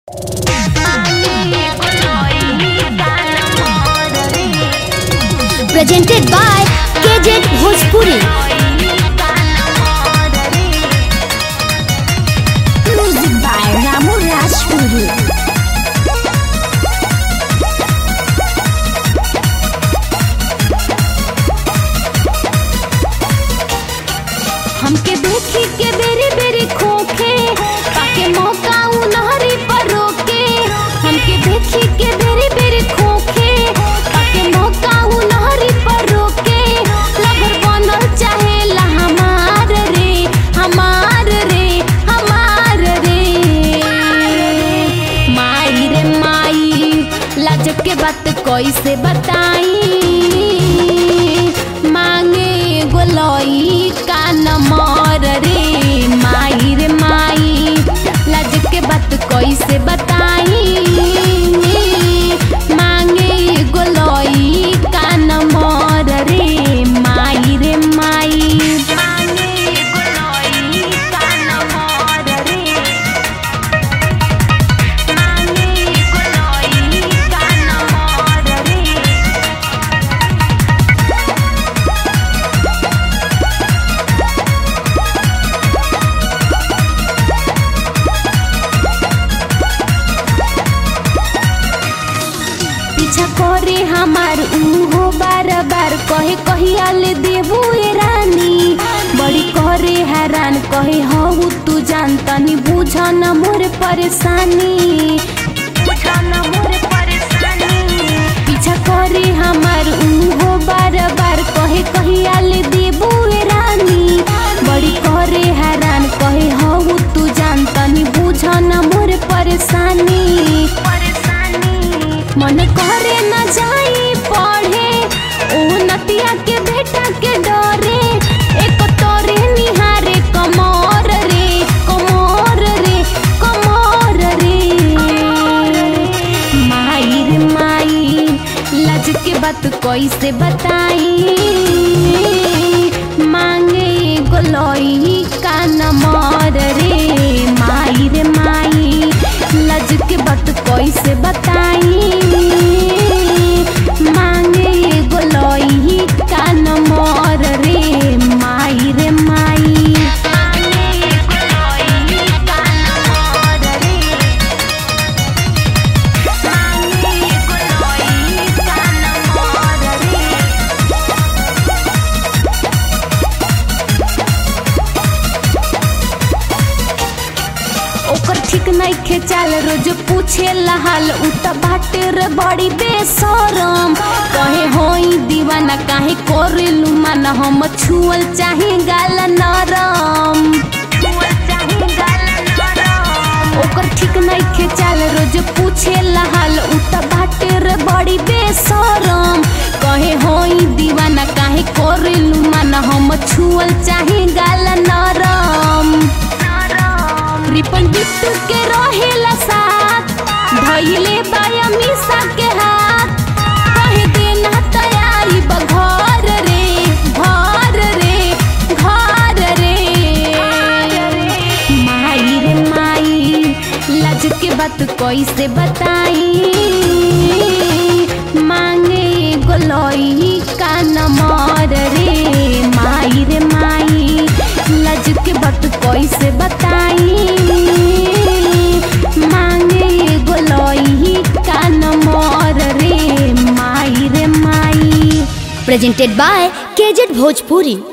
presented by KJ Bhojpuri. Music by Ramu Rajpuri. हमके देखी के बेरी बेरी खोखे ताके मौका उनहरी पर रोके हमके देखी के बेरी बेरी खोखे ताके मौका उनहरी पर रोके लभर बनल चाहेला हमार रे हमार रे हमार रे माई रे माई लाज के बात कैसे बताई मांगे गोलई कान मर रे माई रे माई लाज के बात कैसे बताई मांगे गोलई कान मर रे माई रे माई मांगे गोलई कान मर रे मांगे गोलई कान मर रे पीछा करे हमार उहो बार बार कहे कहिया ले देबू ए रानी बड़ी करे हैरान कहे हऊ तू जान तनी बुझ न मोर परेशानी पीछा करे हमार उहो बार बार कहे कहिया ले देबू ए रानी बड़ी करे हैरान कहे हऊ तू जान तनी बुझ न मोर परेशानी मन करे न जाई पढ़े ओ नतिया के बेटा के डरे एक तोरे निहारे कमर रे कमर रे कमर रे माई रे माई लाज के बात कैसे बताई मांगे गोलई कान मर रे माई रे माई लाज के बात कैसे बताई मांगे गोलई कान मर रे माई रे माई मांगे गोलई कान मर रे मांगे गोलई कान मर रे ओकर ठीक नइखे चाल रोज पूछे हाल उ त बाटे रे बड़ी बेसरम कहे होई दीवाना काहे करेलू मन हम छुअल चाहे गाल नरम ओकर ठीक नइखे चाल रोज पूछे हाल उ त बाटे रे बड़ी बेसरम कहे होई दीवाना काहे करेलू मन हम छुअल चाहे गाल नरम रिपन बिट्टू के रहेला साथ धइले बाया मिसा के हाथ कहे देना तयारी बघर रे घर रे घर रे माई रे माई लाज के बात कैसे बताई मांगे गोलई कान मर रे माई रे माई लाज के बात कैसे बताई मांगे गोलई कान मर रे माई रे माई presented by KZ Bhojpuri.